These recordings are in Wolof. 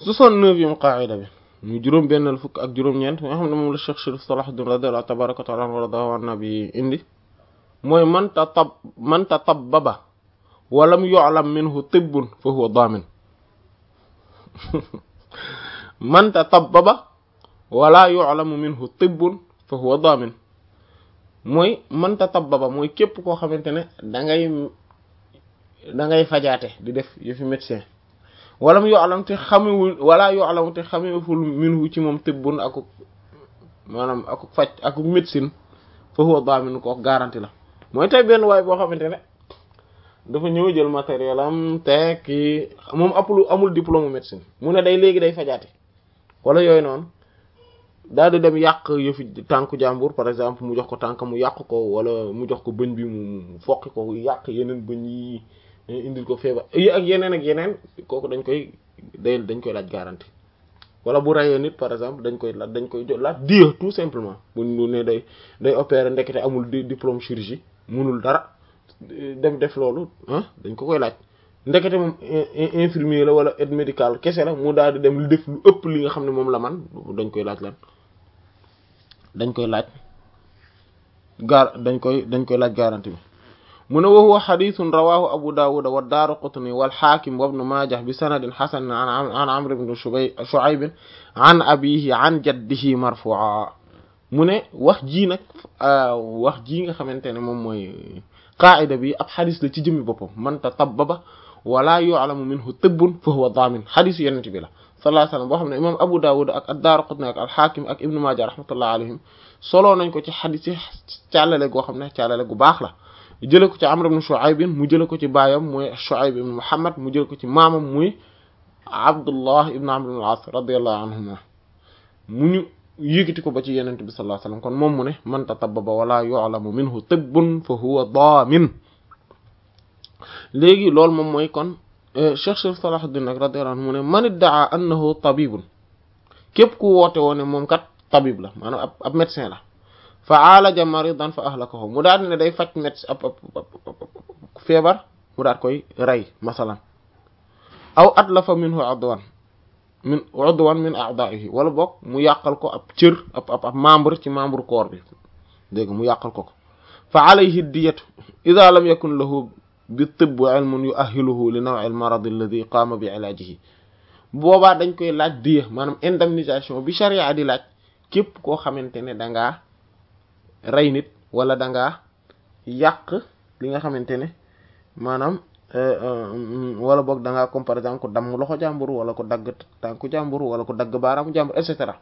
soixante-neuvième qaida bi ñu juróom bennal fukk ak juróom-ñeent nga xam ne moom la Cheikh Chérif Salahuddin radiyallahu tabaraka wa ta'ala waradahu an nabi indi mooy man tatab man tatabbaba wa lam yu'lam minhu tibbun fa huwa damin man tatabbaba wala yu'lamu minhu tibbun fa huwa damin mooy man tatabbaba mooy képp koo xamante ne da ngay da ngay fajaate di def yëfi médecin wala mu yu'lam te xamewul wala yu'lam te xamewul minhu ci moom tibbun akuk maanaam akuk faj akuk médecine fa huwa damin ko garanti la mooy tey benn waay boo xamante ne dafa ñëw jël matériel am te kii moom apul amul diplôme médecine mu ne day léegi day fajaate wala yooyu noonu daal di dem yàq yëfi tànku jàmbur par exemple mu jox ko tànk mu yàq ko wala mu jox ko bëñ bi mu foqi ko yàq yeneen bëñ yi indil ko feebar yi ak yeneen ak yeneen kooku dañ koy day dañ koy laaj garantie wala bu rayee nit par exemple dañ koy laaj dañ koy laaj dieu tout simplement bu ne day day opérer ndekete amul diplôme chirurgie munul dara dem def loolu ah dañ ko koy laaj ndekete moom infirmier la wala aide médicale kese la mu daal di dem lu def lu ëpp li nga xam ne moom la man dañ koy laaj lan dañ koy laaj gar dañ koy dañ koy laaj garantie bi mu ne wa huwa xadithun rawahu abu dawud wa daaraqutni wal xaakim wa ibnu maajah bi sanadin xasan an amr ibn shuayb an abihi an jaddihi marfu'a mu ne wax ji nag wax ji nga xamante ne moom mooy qaida bi ab xadis la ci jëmmi boppam man tatabbaba wala yu'lamu minhu tibbun fa huwa damin xadis yenent bi la sallallahu alayhi wasallam boo xam ne imam abu dawud ak ad-daraqutni ak al-hakim ak ibnu majah rahmatullah alayhim soloo nañ ko ci xadis yi càllale goo xam ne càllale gu baax la jële ko ci amr ibn shu'ayb mu jële ko ci baayam muy shu'ayb ibn muhammad mu jële ko ci maamam muy abdullah ibn amr ibn al-as radiyallahu anhuma mu ñu yëkkati ko ba ci yenent bi sallallahu alayhi wasallam kon moom mu ne man tatabbaba wala yu'lamu minhu tibbun fa huwa damin léegi loolu moom mooy kon Cheikh Chérif Salahuddin nag radiyallahu anhu mu ne man iddaa annahu tabibun képp ku woote woo ne moom kat tabib la maanaam ab ab médecin la fa aalaja maridan fa ahlakahu mu daal ne day faj médecin ab ab feebar mu daal koy rey masalan aw atlafa minhu udwan min udwan min a'da'ihi wala boog mu yàqal ko ab cër ab ab ab membre ci membre corps bi dégg mu yàqal ko ko fa alayhi diyatu idha lam yakun lahu bi tibb ilmun yu'ahhiluhu li naw'i al-marad alladhi qaama bi ilaajihi boobaa dañ koy laaj diya maanaam indemnisation bi charia di laaj képp koo xamante ne da ngaa rey nit wala da ngaa yàq li nga xamante ne maanaam wala boog da ngaa comme par exemple ko damm loxo jàmbur wala ko dagg tànku jàmbur wala ko dagg baaraamu jàmbur et cetera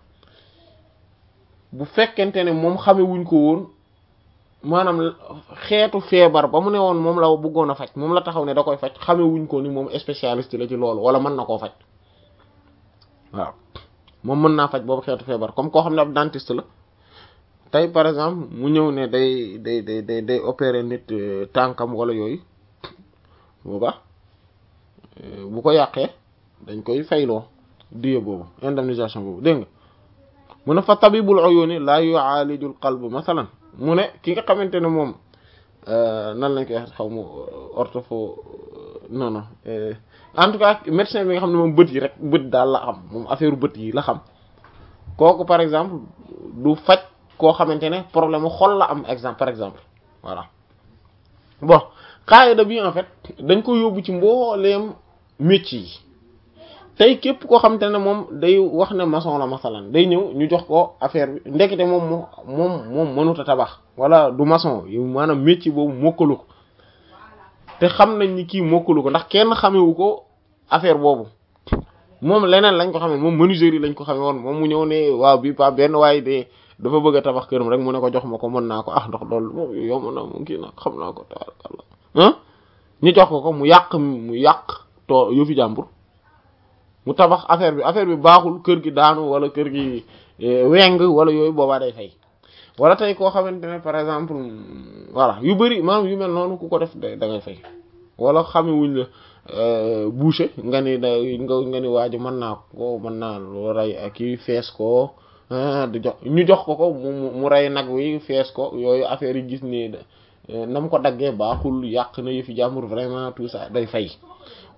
bu fekkente ne moom xame wuñ ko woon maanaam xeetu feebar ba mu ne woon moom la bëggoon a faj moom la taxaw ne da koy faj xame wuñ ko ni moom spécialiste la ci loolu wala mën na koo faj waaw moom mën naa faj boobu xeetu feebar comme koo xam ne ab dentiste la tey par exemple mu ñëw ne day day day day day opérer nit tànkam wala yooyu booba bu ko yàqee dañ koy fayloo diye boobu indemnisation boobu dégg nga mu ne fa tabibul uyuni la yu'alijul qalb masalan mu ne ki nga xamante ne moom nan lañ koy wax xaw ma orthopho non non en tout cas médecin bi nga xam ne moom bët yi rek bët daal la xam moom affaire bët yi la xam kooku par exemple du faj koo xamante ne problème xol la am exemple par exemple voilà bon qaida bi en fait dañ ko yóbbu ci mbooleem métier yi tey képp koo xamante ne moom day wax ne maçon la masalan day ñëw ñu jox ko affaire bi ndekete moom moo moom moom mënut a tabax wala du maçon yow maanaam métier boobu mokkalu ko te xam nañ ni kii mokkalu ko ndax kenn xamewu ko affaire boobu moom leneen lañ ko xamee moom menuiserie lañ ko xamee woon moom mu ñëw ne waaw bi pa benn waaye de dafa bëgg a tabax këram rek mu ne ko jox ma ko mën naa ko ah ndox loolu moom yomb na mu kii nag xam naa ko tabarkàlla ah ñu jox ko ko mu yàq mu yàq to yëfi jàmbur mu tabax affaire bi affaire bi baaxul kër gi daanu wala kër gi weng wala yooyu boobaa day fay wala tey koo xamante ne par exemple voilà yu bëri maanaam yu mel noonu ku ko def da ngay fay wala xame wuñ la boucher nga ni da nga nga ni waaji mën naa ko mën naa loo rey ak kii fees ko di jox ñu jox ko ko mu mu rey nag wi fees ko yooyu affaire yi gis ne nam ko daggee baaxul yàq na yëfi jàmbur vraiment tout ça day fay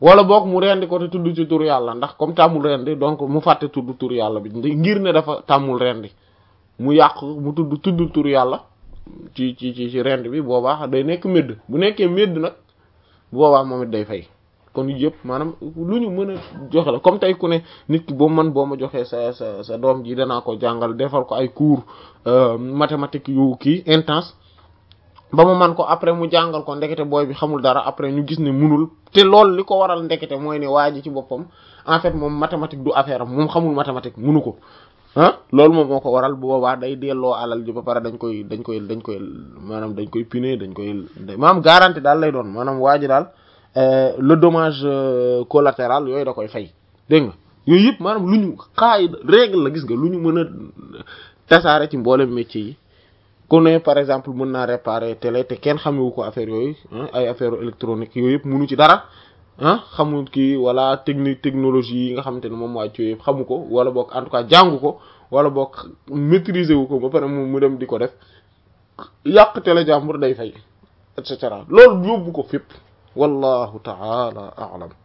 wala boog mu rendi ko te tudd ci tur yàlla ndax comme tàmmul rendi donc mu fàtte tudd tur yàlla bi ngir ne dafa tàmmul rendi mu yàq mu tudd tudd tur yàlla ci ci ci ci rend bi boobaa day nekk médd bu nekkee médd nag boobaa moom it day fay kon yëpp maanaam lu ñu mën a joxe la comme tey ku ne nit ki boo man boo ma joxee sa sa sa doom ji danaa ko jàngal defal ko ay cours mathématique yu kii intense ba mu man ko après mu jàngal ko ndekete booy bi xamul dara après ñu gis ne munul te loolu li ko waral ndekete mooy ne waa ji ci boppam en fait moom mathématique du affaire am moom xamul mathématique munu ko ah loolu moom moo ko waral bu boobaa day delloo alal ji ba pare dañ koy dañ koy dañ koy maanaam dañ koy piner dañ koy maanaam garantie daal lay doon maanaam waa ji daal le dommage collatéral yooyu da koy fay dégg nga yooyu yëpp maanaam lu ñu xaay règle la gis nga lu ñu mën a tasaare ci mboolem métier yi ku ne par exemple mën naa réparer télé te kenn xamewu ko affaire yooyu ay affaire électronique yooyu yëpp mënu ci dara ah xamul kii wala technique technologie yi nga xamante ne moom wàcc yëpp xamu ko wala boog en tout cas jàngu ko wala boog maîtriser wu ko ba pare mu dem di ko def yàq télé jàmbur day fay et cetera loolu yóbbu ko fépp wallahu ta'ala a'lam